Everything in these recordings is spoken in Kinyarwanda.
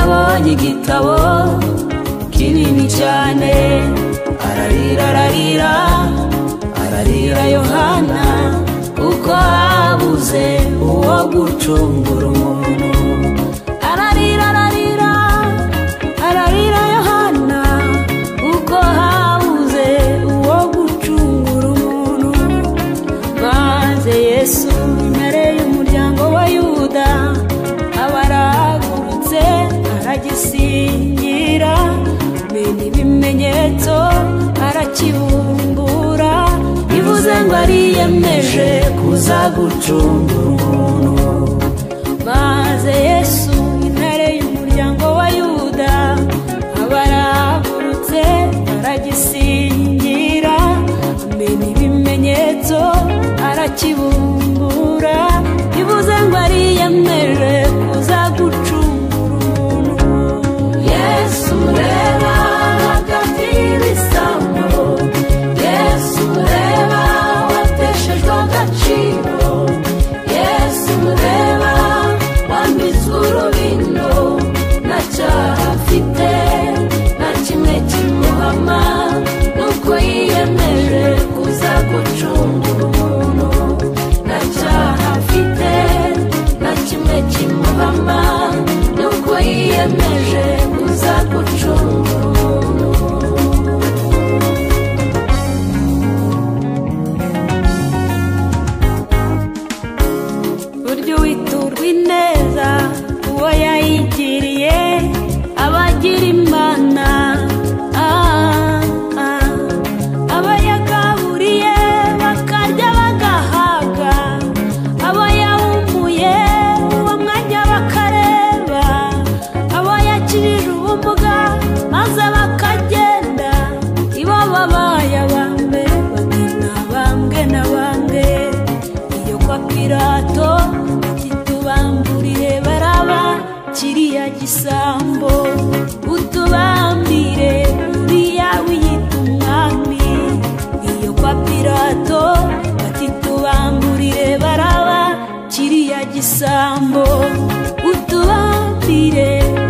abonye igitabo kinini cyane ararira ararira ararira yohana kuko habuze uwo gucungura umuntu ararira ararira ararira yohana kuko habuze uwo gucungura umuntu maze yesu imbere y'umuryango wa yuda aba arahagurutse aragisingira menya ibimenyetso arakibumbura bivuze ngo ariyemeje kuza gucungura umuntu maze yesu intare y'umuryango wa yuda aba arahagurutse aragisingira amena ibimenyetso arakibumbura bivuze ngo ariyemeje kuza gucungura umuntu yesu reba hagati y'ibisambo yesu reba wateshejwe agaciro yesu reba wambitswe urubindo nta cyaha afite nta kimwe kimuhama nuko yiyemeje kuza gucungura umuntu nta cyaha afite nta kimwe kimuhama nuko yiyemeje kuza gucungura umuntu burya uwiturwa ineza uwo yayigiriye abagira imana ah, ah. abo yagaburiye bakarya bagahaga abo yahumuye uwo mwanya bakareba abo yakirije ubumuga maze bakagenda ibo babaye abambwe bati nabambwe nabambwe iyo kwa pirato ati tubamburiye baraba kiriya gisambo utubambire uriya wiyita umwami iyo kwa pirato ati tubamburiye baraba kiriya gisambo utubambire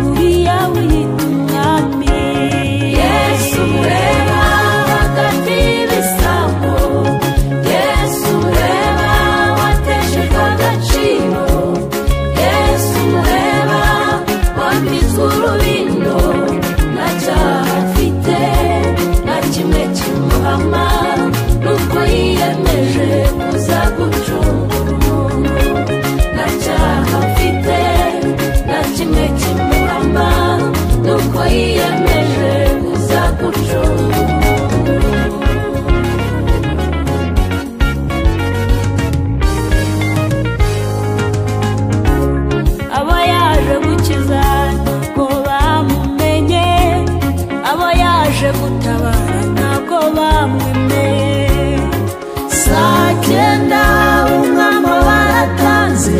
uriya wiyita umwami yesu ureba hagati y'ibisambo yesu ureba wateshejwe agaciro yesu ureba wambitswe urubindo nta cyaha afite nta kimwe kimuhama nuko yiyemeje kuza gucungura umuntu nta cyaha afite nta kimwe kimuhama nuko yiyemeje kuza gucungura umuntu abo yaje gukiza ntabwo bamumenye abo yaje gutabara ntabwo bamwemeye saa cyenda umwambo baratanze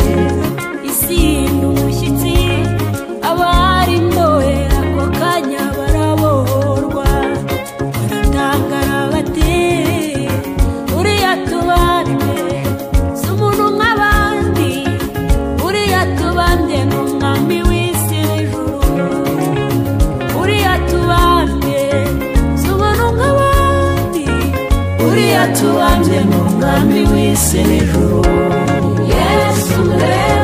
isi ni umushyitsi abari ndohe ako kanya barabohorwa baratangara bati uriya tubande si umuntu nk'abandi uriya tubande ni umwami w'isi n'ijuru uriya tubambye si umuntu nk'abandi uriya tubambye ni umwami w'isi n'ijuru yesu reba